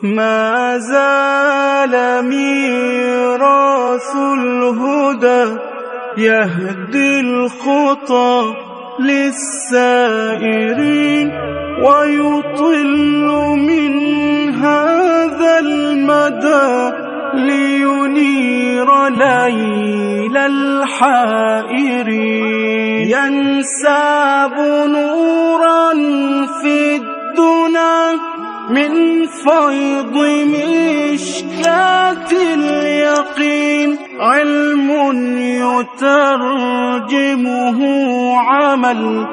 ما زال ميراث الهدى يهدي الخطى للسائرين ويطل من هذا المدى لينير ليل الحائرين ينساب نورا في الدنا من فيض مشكاة اليقين علم يترجمه عمل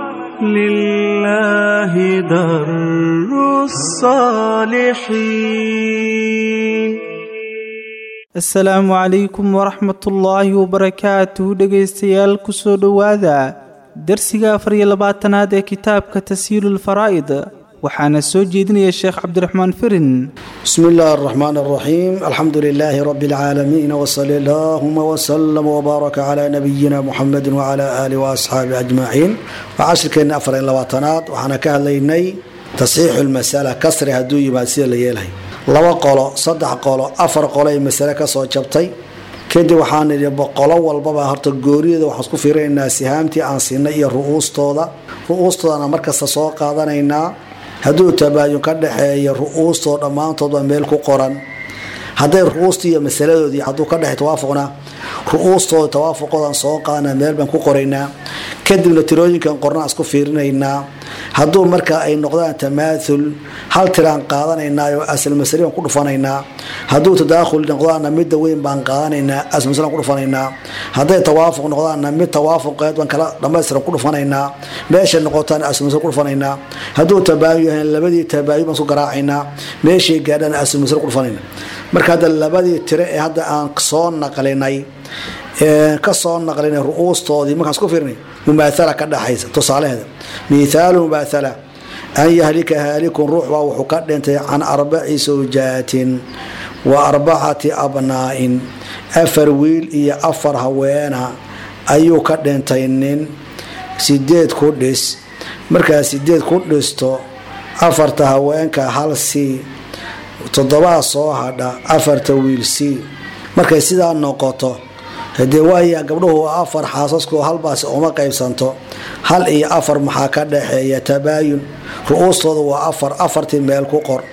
لله در الصالحين asalaamu calaykum waraxmatullaahi wabarakaatuh dhegaystayaal kusoo dhowaada darsiga afar iyo labaatanaad ee kitaabka tashiilu lfaraa'id waxaana soo jeedinaya sheekh cabdiraxmaan firin بسم الله الرحمن الرحيم الحمد لله رب العالمين وصلى اللهم وسلم وبارك على نبينا محمد وعلى آله وأصحابه أجمعين وعشركين أفر إلا وطنات وحنا كهليني تصحيح المسألة كسر هدوي ما سير ليلهي laba qolo saddex qolo afar qolo ay masale kasoo jabtay kadib waxaan idhi qolo walbaba horta gooriyada waxaan isku fiirinaynaa sihaamtii aan siinay iyo ru'uustooda ru'uustoodana markasta soo qaadanaynaa hadduu tabaayun ka dhexeeyo ru'uustoo dhammaantood waa meel ku qoran hadday ru'uustii iyo masaladoodii hadduu ka dhexey tawaafuqna ru'uustooda tawaafuqoodan soo qaadana meel baan ku qoraynaa kadibna tirooyinkan qornaan isku fiirinaynaa hadduu marka ay noqdaan tamaathul hal tiraan qaadanaynaayo asal masale baan ku dhufanaynaa hadduu tadaakhul noqdaana midda weyn baan qaadanaynaa asal masale baan ku dhufanaynaa hadday tawaafuq noqdaana mid tawaafuqeed baan kala dhamaystiran ku dhufanaynaa meeshay noqotaan asal masale ku dhufanaynaa hadduu tabaayun yahay labadii tabaayun baan isku garaacaynaa meeshay gaadhaan asal masale ku dhufanaynaa marka hadda labadii tire ee hadda aan soo naqlinay kasoo naqlinay ru'uustoodii markaan isku fiirnay mumaahala ka dhaxaysa tusaalaheeda mithaalu mumaahala an yahlika haalikun ruux baa wuxuu ka dhintay can arbaci sawjaatin wa arbacati abnaa'in afar wiil iyo afar haweena ayuu ka dhintay nin sideed ku dhis markaa sideed ku dhisto afarta haweenka hal c toddobaa soo hadha afarta wiil c markay sidaa noqoto hadee waaya gabdhuhu waa afar xaasasku halbaasi uma qaybsanto hal iyo afar maxaa ka dhaxeeya tabaayun ru'uustooda waa afar afartii meel ku qor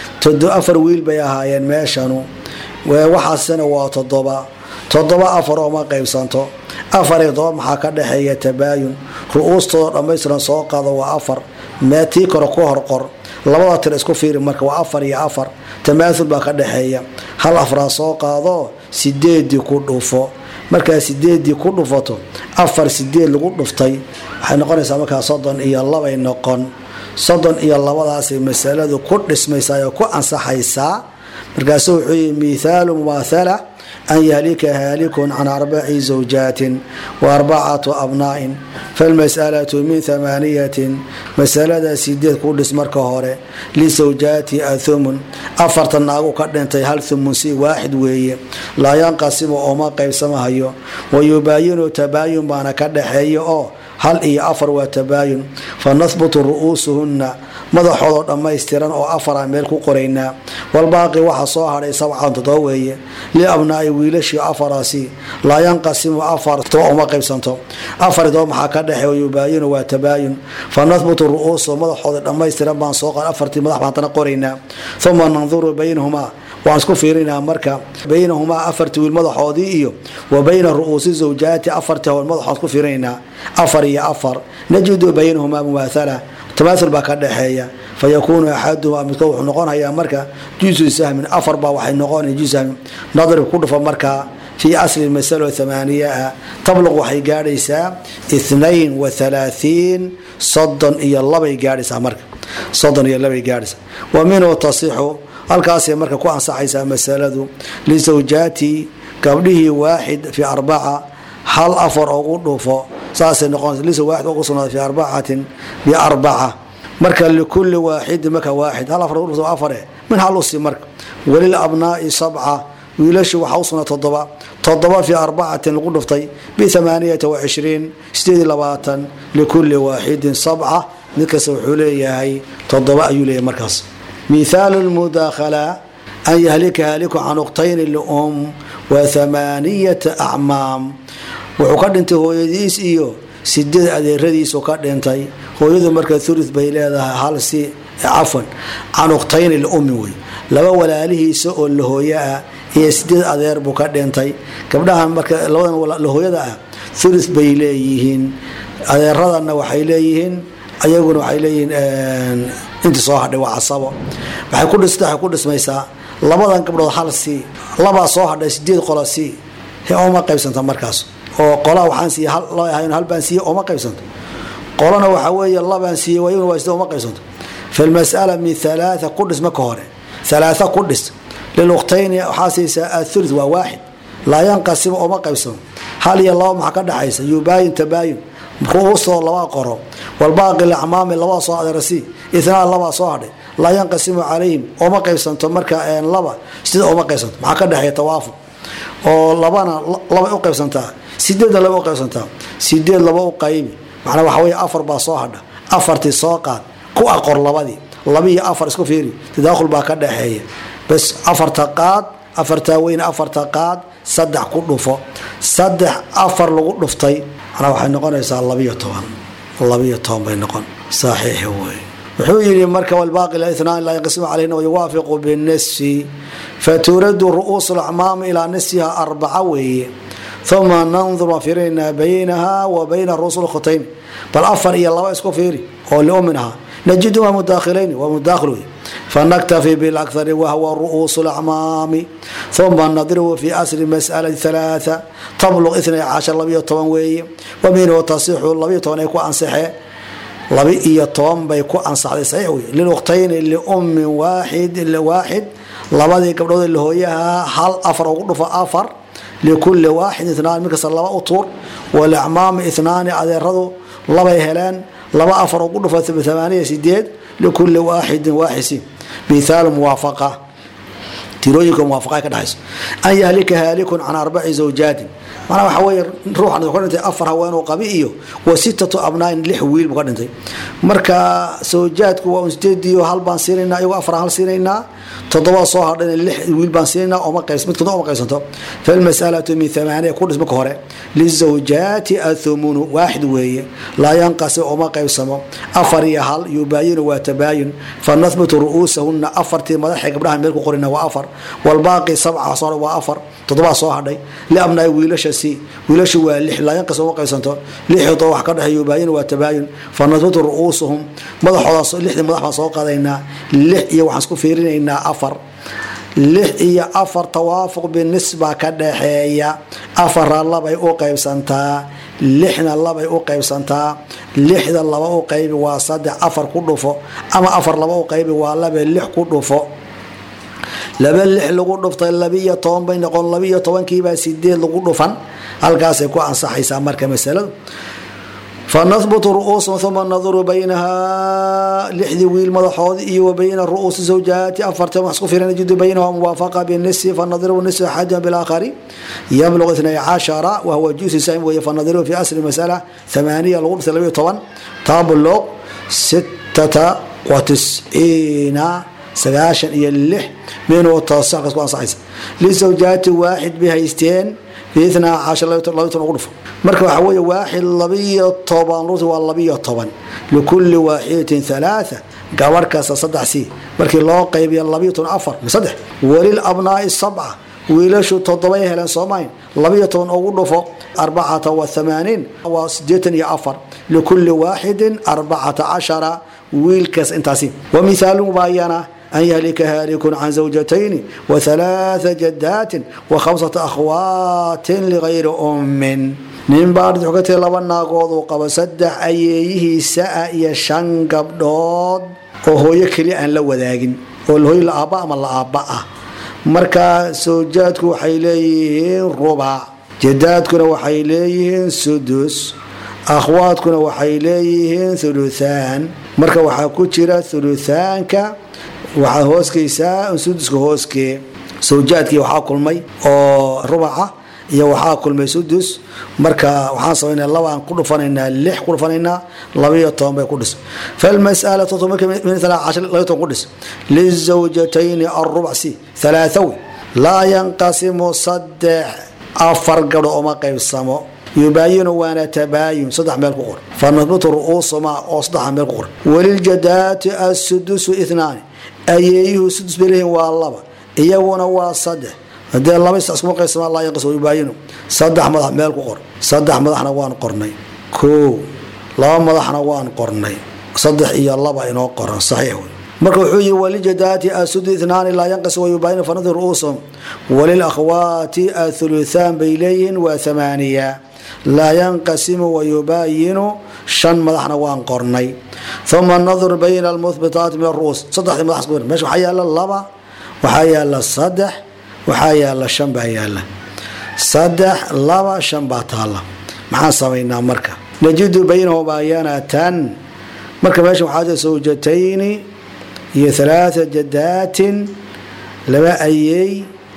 afar wiil bay ahaayeen meeshanu waxaasina waa toddoba toddoba afar uma qaybsanto afar iyo todoba maxaa ka dhaxeeya tabaayun ru'uustooda dhammaystiran soo qaado waa afar mee tii kore ku horqor labada tir isku fiiri marka waa afar iyo afar tamaathul baa ka dhaxeeya hal afraa soo qaado sideedii ku dhufo markaa sideedii ku dhufato afar sideed lagu dhuftay waxay noqonaysaa markaa soddon iyo labay noqon soddon iyo labadaasay masaladu ku dhismaysaa oo ku ansaxaysaa markaasu wuxuu yihi mithaalu mumaathala an yahlika haalikun can arbaci zawjaatin wa arbacatu abnaa'in falmas'alatu min hamaaniyatin masalada sideed ku dhis marka hore lisawjaati athumun afarta naagu ka dhintay hal thumun si waaxid weeye laa yanqasimu ooma qaybsamahayo wa yubaayinu tabaayun baana ka dhaxeeya oo hal iyo afar waa tabaayun fa nahbutu ru'uusuhunna madaxoodoo dhammaystiran oo afara meel ku qoraynaa walbaaqi waxa soo hadhay sabcan todoba weeye liabnaa'i wiilashii afaraasi laa yanqasimu afar toba uma qaybsanto afar toba maxaa ka dhexe wayubaayinu waa tabaayun fa nahbutu ru'uusuhu madaxooda dhammaystiran baan soo qaa afartii madax baan tana qoraynaa uma nanduru baynahumaa waan isku fiirinaa marka baynahumaa afartii wiil madaxoodii iyo wa bayna ru'uusi zawjaati afartii hawl madaxood ku fiirinaynaa afar iyo afar najidu baynahumaa mumaathala tamaathul baa ka dhexeeya fa yakuunu axaduhumaa midkood wuxuu noqonayaa marka jusu sahmin afar baa waxay noqonaya jusu sahmin nadrib ku dhufa markaa fii asli masalo thamaaniya ah tabluq waxay gaadhaysaa ithnain wa thalaathiin soddon iyo labay gaadhaysaa marka soddon iyo labay gaadhaysaa wa minhu tasixu halkaasay marka ku ansaxaysaa masaladu lisawjaati gabdhihii waaxid fi arbaca hal afar ugu dhufo saasay noqonaysa lisa waaxid ugu sugnaaday fi arbacatin biarbaca marka likulli waaxidin marka waaxid hal afar ugu dhufto afare min hal usi marka walil abnaa'i sabca wiilashu waxaa u sugnaa toddoba toddoba fi arbacatin lagu dhuftay biamaaniyata wacishriin sideed labaatan likulli waaxidin sabca mid kasta wuxuu leeyahay toddoba ayuu leeyahay markaas mithaalu lmudaakhala an yahlika haaliku can uktayni lium wa thamaaniyata acmaam wuxuu ka dhintay hooyadiis iyo sideed adeeradiisu ka dhintay hooyadu marka thuluth bay leedahay hal si cafwan can uktayni liummi wey laba walaalihiisa oo lahooyo ah iyo sideed adeer buu ka dhintay gabdhahan marka labadan lahooyada ah thuluth bay leeyihiin adeeradana waxay leeyihiin ayaguna waxay leeyihiin intii soo hadhay waa casabo waxay ku dhis waxay ku dhismaysaa labadan gabdhood hal si labaa soo hadhay sideed qola si oma qaybsanta markaas oo qolaa waxaan siiye loo ahayn hal baan siiye oma qaybsanto qolana waxaa weeye labaan siiye wayaguna waa sida uma qaybsanto fi lmas'ala min halaatha ku dhis marka hore halaatha ku dhis liluktayni waxaa siisaa athuluth waa waaxid laa yanqasima oma qaybsano hal iyo laba maxaa ka dhexaysa yubaayin tabaayin ru'uustoo labaa qoro walbaaqi lacmaami labaa soo adeerasi itnaan labaa soo hadhay laa yanqasimu calayhim oma qaybsanto marka laba sida oma qaybsanto maxaa ka dhexeeya tawaafuq oo labana labay u qaybsantaa sideedna laba u qaybsantaa sideed laba u qaybi macnaa waxa wey afar baa soo hadha afartii soo qaad ku aqor labadii laba iyo afar isku fiiri tadaakhul baa ka dhexeeya bas afarta qaad afartaa weyn afarta qaad saddex ku dhufo saddex afar lagu dhuftay manaa waxay noqonaysaa labiyo toban labiyo toban bay noqon saxiix wey wuxuu yidhi marka walbaaqi itnaan laa yanqasimu calayhina wayuwaafiqu binisfi faturadu ru'uusu lacmaami ilaa nisfiha arbaca weeye uma nandur waan fiirinaynaa baynaha wa bayna ru'uus lkhutayn bal afar iyo laba isku fiiri oo liumin ahaa najiduha mudaakilayn waa mudaakhil wey fanaktafi bilakari wahwa ru'uusu lacmaami uma nadribu fi asli mas'alati halaaa tabluq itnay cashar labiyo toban weeye wa minhu tasixu labiyo toban ay ku ansaxee laba iyo toban bay ku ansaxday saxiix wey liluktayni liummin waaxid waaxid labadii gabdhood lahooyaha hal afar ugu dhufo afar likulli waaxid itnaan mid kasta laba u tuur walacmaami itnaani adeeradu labay heleen laba afar ugu dhufo amaaniya sideed likulli waaxidin waaxisi mithaal muwaafaqa tirooyinka muwaafaqa ka dhexayso an yahlika haalikun can arbaci zawjaatin manaa waxa weye ruuxan ka dhintay afar haweenuu qabi iyo wa sittatu abnaain lix wiil buu ka dhintay marka zawjaadku waa un sideediyo hal baan siinaynaa iyagoo afar hal siinaynaa toddoba soo hadhayna lix wiil baan siinaynaa oma qaybs mid kada oma qaybsanto falmas'alatu min thamaaniya ku dhis marka hore lizawjaati athumunu waaxid weeye laa yanqasim oma qaybsamo afar iyo hal yubaayinu waa tabaayun fanahbutu ru'uusahunna afartii madaxay gabdhaha meel ku qorina waa afar walbaaqi sabca soo waa afar toddobaa soo hadhay liabnaa wiilasha si wiilashu waa lix laa yanqasim uma qaybsanto lixdoo wax ka dhexeey yubaayinu waa tabaayun fanahbutu ru'uusuhum madaxooda lixdii madax baan soo qaadaynaa lix iyo waxaan isku fiirinaynaa afar lix iyo afar tawaafuq binisba ka dhaxeeya afara labay u qaybsantaa lixna labay u qaybsantaa lixda laba u qaybi waa saddex afar ku dhufo ama afar laba u qaybi waa labe lix ku dhufo laba lix lagu dhuftay labiyo toban bay noqon labiyo tobankiibaa sideed lagu dhufan halkaasay ku ansaxaysaa marka masaladu fanahbutu ru'uusum uma naduru baynaha lixdii wiil madaxoodi iyo wa bayna ru'uusi zawjaati afarta wax isku firan najidu baynaha muwaafaqa binisfi fanadribu nisfi axadihim bilaakhari yabluq itnay cashara wahuwa juusi saim weeye fanadribu fi asli masala thamaaniya lagu dhuftay labiyo toban tabluq sittata wa tisciina sagaashan iyo lix minhu tasaxkas ku ansaxaysa lisawjaati waaxid bay haysteen biitnaa cashar labiyo toban ugu dhufo marka waxaa weeye waaxid labiyo toban ruti waa labiyo toban likulli waaxidatin halaatha gabarh kasta saddex sii markii loo qaybiya labiyo toban afar saddex walil abnaa'i sabca wiilashu toddobay heleen soomayn labiyo toban ugu dhufo arbacata wa thamaaniin waa sideetan iyo afar likulli waaxidin arbacata cashara wiilkaas intaasi wa mithaalu mubaayana an yahlika haalikun can zawjatayni wa halaatha jadaatin wa khamsata akhwaatin ligayri ummin nin baa wuxuu ka tiri laba naagood uu qabo saddex ayeeyihiisa ah iyo shan gabdhood oo hooyo keliya aan la wadaagin oo hooyo la aabba ama la aabba ah marka sawjaadku waxay leeyihiin rubac jadaadkuna waxay leeyihiin sudus akhwaadkuna waxay leeyihiin thuluthaan marka waxaa ku jira thuluthaanka waxaa hooskaysaa suduska hooskee sawjaadkii waxaa kulmay oo rubaca iyo waxaa kulmay sudus marka waxaan samaynaa laba aan ku dhufanaynaa lix ku dhufanaynaa labaiyo toban bay ku dhis falmas'alatu labayo toban ku dhis lizawjatayni arubc c halaahawi laa yanqasimu saddex afar gabdho uma qaybsamo yubaayinu waana tabaayun saddex meel ku qor fanahbutu ru'uusuma oo saddexa meel ku qor waliljadaati asudusu inaani ayeeyuhu sudus bay leeyihin waa laba iyaguna waa saddex hadee laba iskuma qaybsama laa yanqas yubaayinu saddex madax meel ku qor saddex madaxna waan qornay koo laba madaxna waan qornay saddex iyo laba inoo qoran saxiix wey marka wuxuu yihi walijadaati asudu inaani laa yanqas wayubaayinu fanahbutu ru'uusum walilakhwaati athuluthaan bay leeyihiin waa amaaniya laa yanqasimu wayubaayinu shan madaxna waan qornay uma nadur bayna almuhbitaati min aru'uus saddexdii madax meesha waxaa yaala laba waxaa yaala saddex waxaa yaala shan baa yaala saddex laba shan baa taala maxaan samaynaa marka najidu baynahumaa yanatan marka meesha waxaa jira sawjatayni iyo halaata jadaatin laba ayey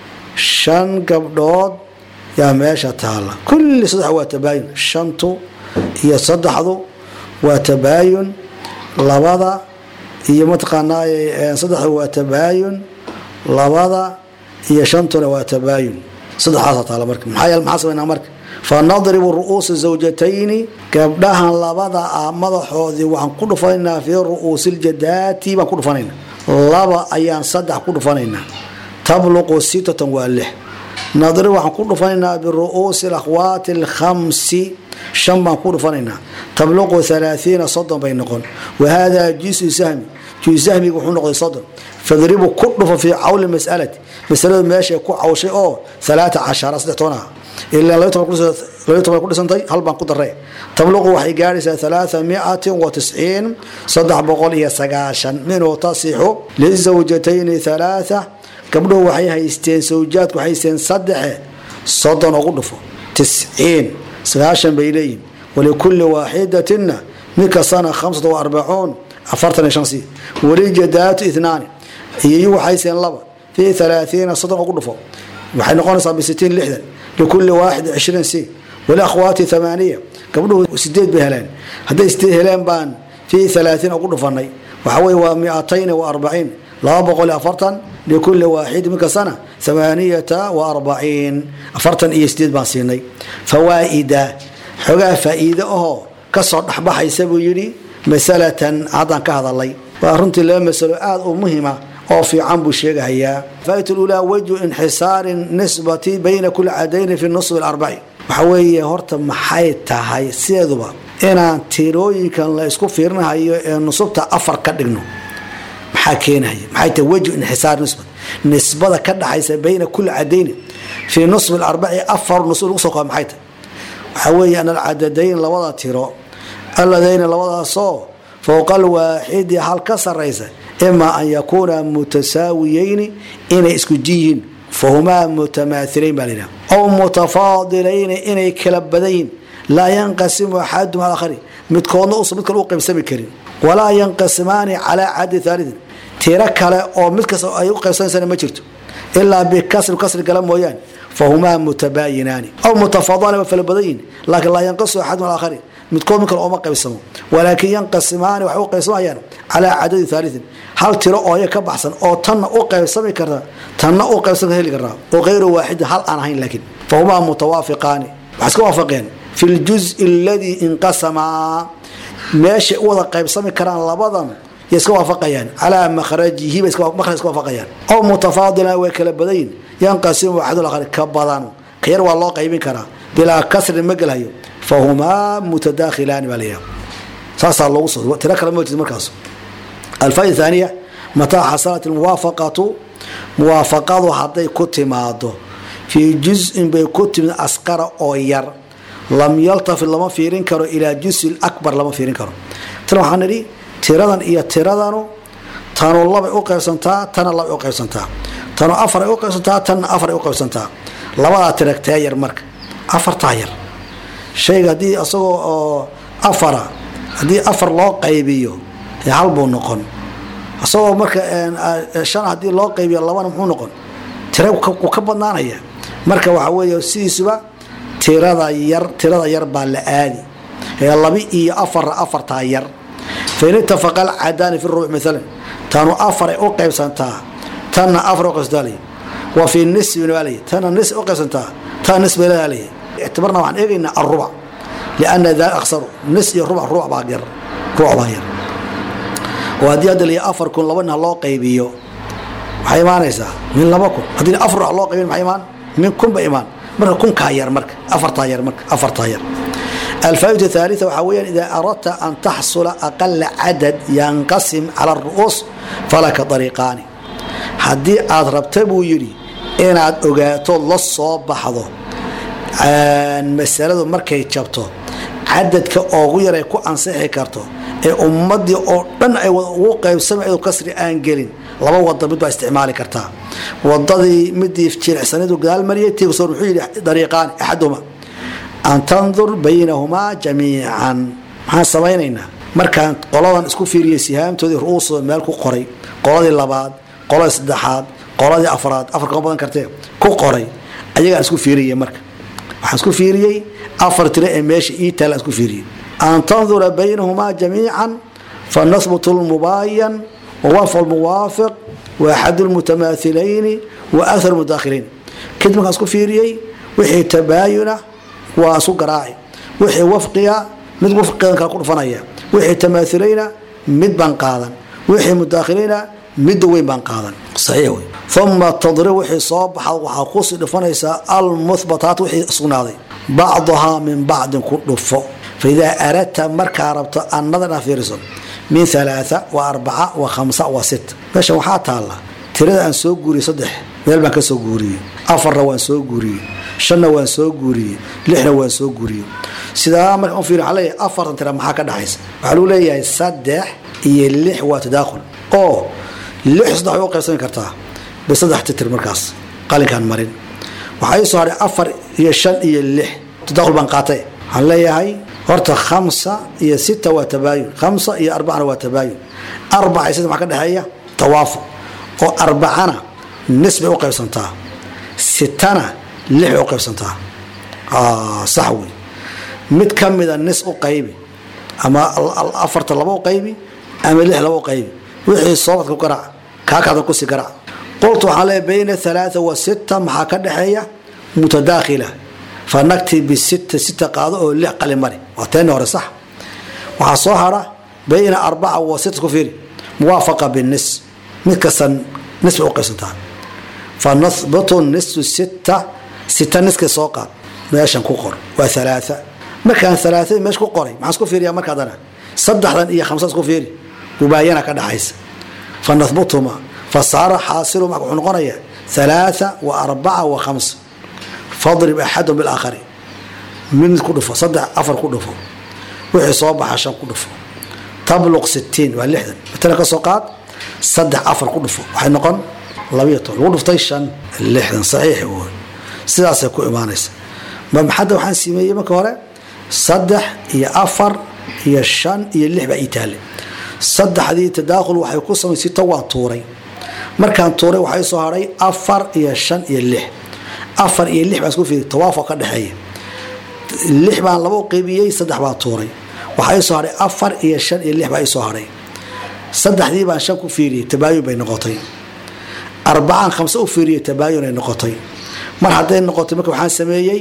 shan gabdhood yaa meesha taala kulli saddex waa tabaayun shantu iyo saddexdu waa tabaayun labada iyo mataqaanaa saddexdu waa tabaayun labada iyo shantuna waa tabaayun saddexdaasa taala marka maxaa yeele maxaa samaynaa marka fanadribu ru'uusa zawjatayni gabdhahan labada ah madaxoodii waxaan ku dhufanaynaa fii ru'uusi ljadaati baan ku dhufanaynaa laba ayaan saddex ku dhufanaynaa tabluqu sittatan waa lix nadrib waxaan ku dhufanaynaa biru'uusi akhwaati alkhamsi shan baan ku dhufanaynaa tabluqu halaaiina soddon bay noqon wahadaa jisu sahmi jisu sahmiga wuxuu noqday soddon fadribu ku dhufo fii cawli masalati masaladu meeshay ku cawshay oo alaata cashara saddex toban ah ilaa labiyo toban ku dhisantay hal baan ku darre tabluqu waxay gaadhaysaa alaaa miatin wa tisciin saddex boqol iyo sagaashan minhu tasixu lizawjatayni alaaa gabdhuhu waxay haysteen sawjaadku waxay haysteen saddexe soddon ugu dhufo tisciin sagaashan bay leeyihin walikulli waaxidatina mid kastana khamsata wa arbacuun afartan iyo shan si walijadaatu inaani iyoyu waxay haysteen laba fii alaaiina soddon ugu dhufo waxay noqonaysaa bisitiin lixdan likulli waaxid cishriin si waliakhwaati amaaniya gabdhuhu sideed bay heleen hadday sideed heleen baan fii alaatiin ugu dhufanay waxa weye waa miatayni wa arbaciin laba boqol iyo afartan likulli waaxid min kastana amaaniyata wa arbaciin afartan iyo sideed baan siinay fawaaida xogaa faa'iide ahoo kasoo dhexbaxaysa buu yidhi masalatan haddaan ka hadalay waa runtii laba masalo aada u muhima oo fiican buu sheegahayaa faa'idatu lulaa wajhu inxisaari nisbati bayna kulli cadayni fi nusbi alarbaci waxa weeye horta maxay tahay sideeduba inaan tirooyinkan la isku fiirinahayo ee nusubta afar ka dhigno maxaa keenaya maxay tahay wajhu inxisaar nisbat nisbada ka dhaxaysa bayna kulli cadayni fii nusbi alarbaci afar nusub lagu soo kooba maxay tahay waxaa weeye an alcadadayn labada tiro alladayni labadaasoo fowqa alwaaxidi hal ka saraysa ima an yakuuna mutasaawiyeyni inay isku jiyihiin fahumaa mutamaahilayn baa layidhaha aw mutafaadilayni inay kala badan yihin laa yanqasimu axadum al akhari midkoodna usan mid kale u qaybsami karin walaa yanqasimaani calaa caddi haalidin tiro kale oo mid kasta ay u qaybsanaysana ma jirto ilaa bikasri kasri gala mooyaane fahumaa mutabaayinaani aw mutafaadilani waa fala badan yihin laakiin laa yanqasimu axadum al akhari midkood mid kale ooma qaybsamo walaakin yanqasimaani waxay u qaybsamayaan calaa cadadi haaliin hal tiro ooya ka baxsan oo tanna u qaybsami karta tanna u qaybsan heli kartaa oo kayru waaxidin hal aan ahayn laakiin fahumaa mutawaafiqaani waxay iska waafaqeen fi ljuzi aladii inqasamaa meeshay u wada qaybsami karaan labadan yay iska waafaqayaan calaa makhrajihi bay makhraj iska waafaqayaan aw mutafaadilan way kala badayin yanqasimu axadul akhari ka badan ka yar waa loo qaybin karaa bilaa kasrin ma gelhayo fahumaa mutadaakhilaani baa layaha saasaa loogu soo tiro kale ma jirto markaas alfaa'ida thaaniya mataa xasalat almuwaafaqatu muwaafaqadu hadday ku timaado fii juz-in bay ku timid asqara oo yar lam yaltafit lama fiirin karo ilaa juzi akbar lama fiirin karo tan waxaan nidhi tiradan iyo tiradanu tanu labay u qaybsantaa tana labay u qaybsantaa tanu afaray u qaybsantaa tanna afaray u qaybsantaa labadaa tiragtee yar marka afartaa yar shayga haddii isagoo oo afara haddii afar loo qaybiyo hal buu noqon isagoo marka shan haddii loo qaybiyo labana muxuu noqon tira wuu ka badnaanaya marka waxa weeye sidiisuba tirada yar tirada yar baa la aadi ee labi iyo afar afartaa yar fain itafaqa alcadaani fi rubuc maalan tanu afaray u qaybsantaa tanna afar u qaybsantaa wa fi nisbin baa leeyahy tanna nis u qaybsantaa tan nis bay leedaa leeyahy ictibarna waxaan eegaynaa alrubac liana daa aksaru nis iyo rubac rubac baa yar rubac baa yar oo haddii hadda liya afar kun laba nin loo qaybiyo waxay imaanaysaa min laba kun haddii afar ruux loo qaybin maxay imaan min kun ba imaan marka kunkaa yar marka afartaa yar marka afartaa yar الفائدة الثالثة وحويا إذا أردت أن تحصل أقل عدد ينقسم على الرؤوس فلك طريقان haddii aad rabta buu yidhi inaad ogaato la soo baxdo masaladu markay jabto cadadka oogu yar ay ku ansixi karto ee ummadii oo dhan ay ugu qaybsama iyadoo kasri aan gelin laba wada mid baa isticmaali kartaa wadadii midii jilicsanidu gadaal mariyay tigsor wuxuu yidhi dariiqaani axaduhuma an tandur baynahumaa jamiican maxaan samaynaynaa markaan qoladan isku fiiriyay sihaamtoodii ru'uusooda meel ku qoray qoladii labaad qoladii saddexaad qoladii afraad afar kama badan kartee ku qoray ayagaan isku fiiriyay marka waxaan isku fiiriyey afar tiro ee meesha ii taalaan isku fiiriyey an tandura baynahumaa jamiican fanahbutu lmubaayan wawafq lmuwaafiq waaxad lmutamaahilayni wa athar mudaakhiliin kadib markaan isku fiiriyey wixii tabaayuna waa isu garaaci wixii wafqiga mid wafqigan kale ku dhufanaya wixii tamaahilayna mid baan qaadan wixii mudaakhiliina midda weyn baan qaadan saxiix wey uma tadrib wixii soo baxa waxaa kusii dhufanaysaa almuhbataat wixii sugnaaday bacduhaa min bacdin ku dhufo faidaa aradta markaa rabto annadan aa fiiriso min alaaa wa arbaca wa khamsa wa sit meeshan waxaa taalla tirada aan soo guuriyey saddex meel baan ka soo guuriyey afarna waan soo guuriyey shanna waan soo guuriyey lixna waan soo guuriyey sidaa marka fiir waxaa leeyahay afartan tira maxaa ka dhaxaysa waxaa lagu leeyahay saddex iyo lix waa tadaakhul oo lix saddex way u qaybsami kartaa bisaddex titir markaas qalinkaan marin waxaa ii soo hadhay afar iyo shan iyo lix tadaakhul baan qaatay waxaan leeyahay horta khamsa iyo sita waa tabaayun khamsa iyo arbacana waa tabaayun arbaca iyo sita maxaa ka dhexeeya tawaafuq oo arbacana nis bay u qaybsantaa sitana lix bay u qaybsantaa sax wey mid ka mida nis u qaybi ama afarta laba u qaybi ama lix laba u qaybi wixii soobadka ku garaac kaakaada kusi garaac qultu waxaan leeyahay bayna alaaa wa sita maxaa ka dhexeeya mutadaakhila fanakti bisita sita qaado oo lix qali mari waa teeni hore sax waxaa soo hara bayna arbaca wa sita ku fiiri muwaafaqa binis mid kasta nis bay u qaybsantaa fanahbutu nisu sita sita niska soo qaad meeshan ku qor waa alaaa markaan alaaadii meesha ku qoray maxaan isku fiiriyaa marka adana saddexdan iyo khamsa isku fiiri mubaayana ka dhaxaysa fanahbutuma fasaara xaasilu marka wuxuu noqonayaa alaaa wa arbaca wa khamsa fadrib axadum bilaakhari mid mid ku dhufo saddex afar ku dhufo wixii soo baxa shan ku dhufo tabluq sitiin waa lixdan matala ka soo qaad saddex afar ku dhufo waxay noqon labiyo toban lagu dhuftay shan lixdan saxiix woy sidaasay ku imaanaysa maxadda waxaan sameeyey marka hore saddex iyo afar iyo shan iyo lix baa ii taale saddexdii tadaakhul waxay ku samay sito waa tuuray markaan tuuray waxaa ii soo hadhay afar iyo shan iyo lix afar iyo lix baan isku fiiri tawaafuq ka dhexeeya lix baan laba u qaybiyey saddex baa tuuray waxaa ii soo hadhay afar iyo shan iyo lix baa ii soo hadhay saddexdii baan shan ku fiiriyey tabaayun bay noqotay arbacaan khamse u fiiriyey tabaayun ay noqotay mar hadday noqotay marka waxaan sameeyey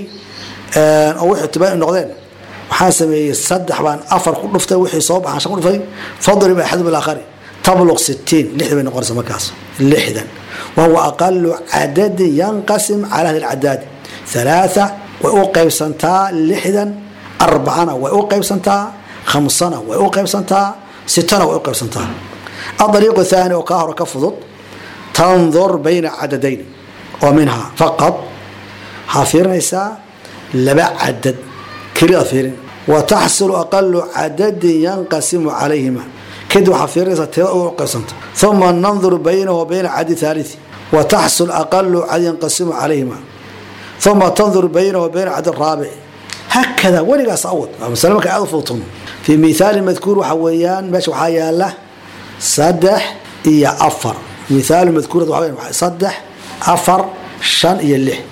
oo wixii tabaayun noqdeen waxaan sameeyey saddex baan afar ku dhuftay wixii soo baxaan shan ku dhuftay fadrib axadu bilaakhari tabluq sitiin lixdan bay noqonaysa markaas lixdan wahuwa aqalu cadadin yanqasim cala ahli lcadaadi halaaa way u qaybsantaa lixdan arbacana way u qaybsantaa khamsana way u qaybsantaa sitana way u qaybsantaa adariiqu thaani oo kaa hore ka fudud tandur bayna cadadayn oo minhaa faqad waxaa fiirinaysaa laba cadad keliyaad fiirin wa taxsulu aqalu cadadin yanqasimu calayhima kadib waxaa fiirinaysaa tirada u qaybsanta uma nandur baynahu wa bayna cadi thalii wa taxsul aqalu cad yanqasimu calayhima uma tandur baynahu wa bayna cadi raabic hakada weligaas awad waa masale marka aad u fududtano fii mithaali madkuur waxa weeyaan meesha waxaa yaala saddex iyo afar mithaalu madkuurad waxa weeyaan saddex afar shan iyo lix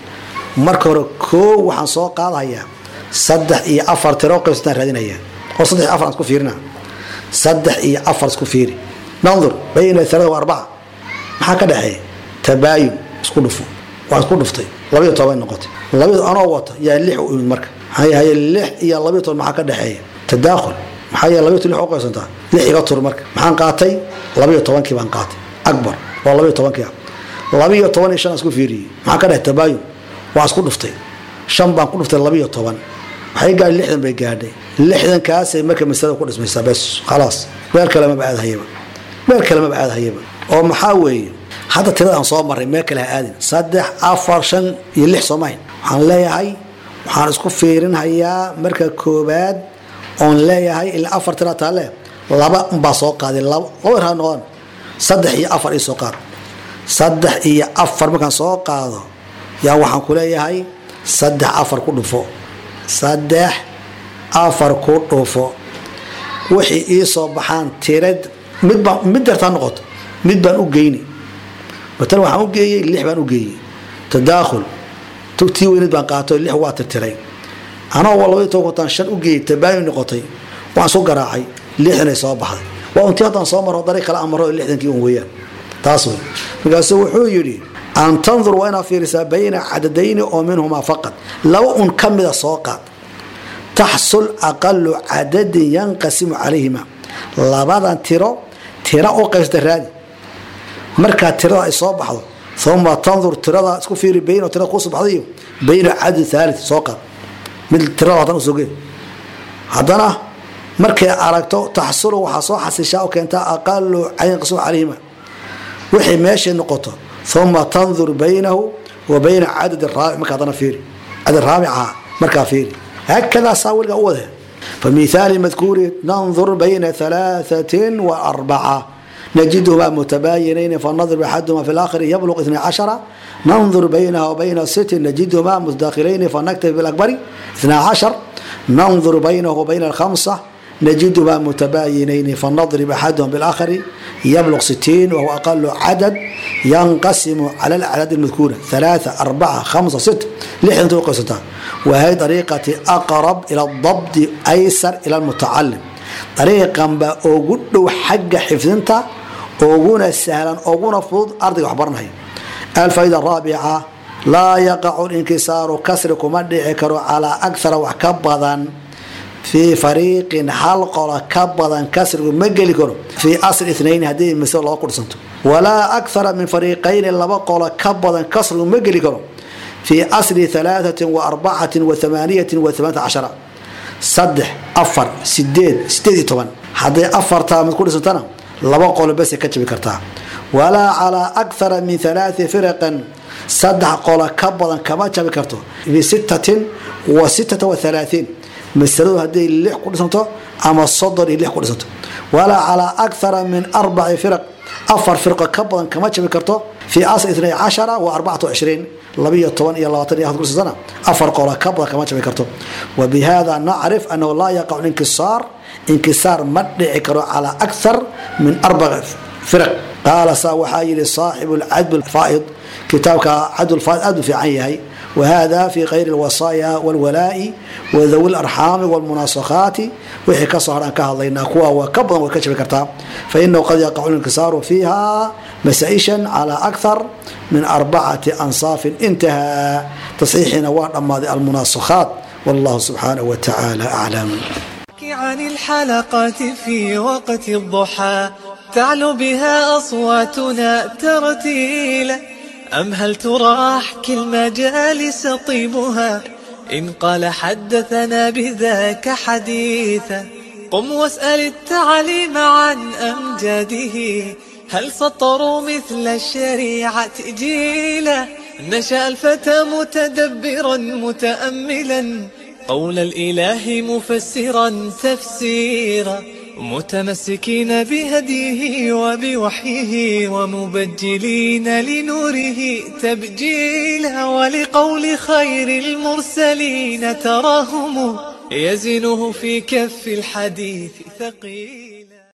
marka hore koo waxaan soo qaadahayaa saddex iyo afar tiro qaybsataan raadinaya oo saddex iyo afar aan isku fiirina saddex iyo afar isku fiiri nandur bayna alaaثa wa arbaca maxaa ka dhexeeya tabaayun isku dhufo waa isku dhuftay labayo toban noqotay labayo anoo wata yaa lix u imid marka maxaa yahay lix iyo labayo toban maxaa ka dhexeeya tadaakhul maxaa yahay labayo toban lix u qaybsantaa lix iga tur marka maxaan qaatay labayo tobankii baan qaatay akbar waa labayo tobankii ah labayo toban iyo shan aan isku fiiriyey maxaa ka dhexey tabaayun waa isku dhuftay shan baan ku dhuftay labayo toban waxay gaadhay lixdan bay gaadhay lixdankaasay marka masalada ku dhismaysaa bes khalaas meel kale maba aadhayaba meel kale maba aadhayaba oo maxaa weeye hadda tirada aan soo marray meel kale ha aadin saddex afar shan iyo lix soomahin waxaan leeyahay waxaan isku fiirinhayaa marka koobaad oon leeyahay ilaa afar tira taale laba unbaa soo qaaday laba laba raa noqon saddex iyo afar ii soo qaad saddex iyo afar markaan soo qaado yaa waxaan ku leeyahay saddex afar ku dhufo saddex afar ku dhufo wixii ii soo baxaan tirad midbaa mid dartaa noqoto mid baan u geyni matan waxaan u geeyey lix baan u geeyey tadaakhul tii weynid baan qaato lix waa tirtiray anoo labadii tobankotaan shan u geeyey tabaayun noqotay waan isu garaacay lixdanay soo baxday waa untii haddaan soo maro dariiq kale aan maro lixdankii un weeyaan taas wey markaasuu wuxuu yidhi an tandur waa inaad fiirisaa bayna cadadayni oo minhumaa faqad laba un ka mida soo qaad taxsul aqalu cadadin yanqasimu calayhima labadan tiro tira u qaybsata raadi markaa tirada ay soo baxdo uma tandur tirada isku fiiri bayn tirada kusoo baxdayo bayna cadad thaali soo qaad mid tirada hadan usoo gee haddana markay aragto taxsulu waxaa soo xasishaa oo keentaa aqalu yanqasimu calayhima wixay meeshay noqoto uma tandur baynahu wa bayna cadad raabic marka haddana fiiri cadad raabicaha markaa fiiri هكذا ساولك أوله فمثال المذكور ننظر بين ثلاثة وأربعة نجدهما متباينين فالنظر أحدهما في الآخر يبلغ 12 ننظر بينها وبين ست نجدهما متداخلين فنكتب بالأكبر 12 ننظر بينه وبين الخمسة نجدهما متباينين فنضرب أحدهم بالآخر يبلغ 60 وهو أقل عدد ينقسم على الأعداد المذكورة ثلاثة أربعة خمسة ست لحن توقفتها وهي طريقة أقرب إلى الضبط أيسر إلى المتعلم طريقا بأوجد حق حفظنتا أوجونا سهلا أوجونا فض أرضي وحبرنا الفائدة الرابعة لا يقع الانكسار كسر كمدع على أكثر وحكبضا في فريق حلقة كبضا كسر مجلي كرو في أصل اثنين هذه مثل الله قرصنته ولا أكثر من فريقين لبقى كبضا كسر مجلي كرو في أصل ثلاثة وأربعة وثمانية وثمانية عشر صدح أفر سديد سديد طبعا هذا أفر تام كل سنة لبقى بس كتب كرتها ولا على أكثر من ثلاث فرق صدح قول كبضا كما تشبه كرته في ستة وستة وثلاثين masaladu hadday lix ku dhisanto ama soddon iyo lix ku dhisanto walaa calaa akthara min arbaci firaq afar firqo ka badan kama jabi karto fii asl itnay cashara wa arbacatu cishriin labiyo toban iyo labaatan iyo ku dhisantana afar qola ka badan kama jabi karto wa bihada nacrif annahu laa yaqacu inkisaar inkisaar ma dhici karo calaa akthar min arbac firaq qaala saa waxaa yidhi saaxibu lcadb lfaa'id kitaabka cadulfaa'id aad u fiican yahay وهذا في غير الوصايا والولاء وذوي الأرحام والمناسخات وحي كصهر أنك هذينا كوا وكبضا وكشف كرتا فإنه قد يقع الانكسار فيها مسائشا على أكثر من أربعة أنصاف انتهى تصحيح نوار أما المناسخات والله سبحانه وتعالى أعلم عن الحلقات في وقت الضحى تعلو بها أصواتنا ترتيلا أم هل ترى أحكي المجالس طيبها إن قال حدثنا بذاك حديثا قم واسأل التعليم عن أمجاده هل سطروا مثل الشريعة جيلا نشأ الفتى متدبرا متأملا قول الإله مفسرا تفسيرا متمسكين بهديه وبوحيه ومبجلين لنوره تبجيلا ولقول خير المرسلين تراهم يزنه في كف الحديث ثقيل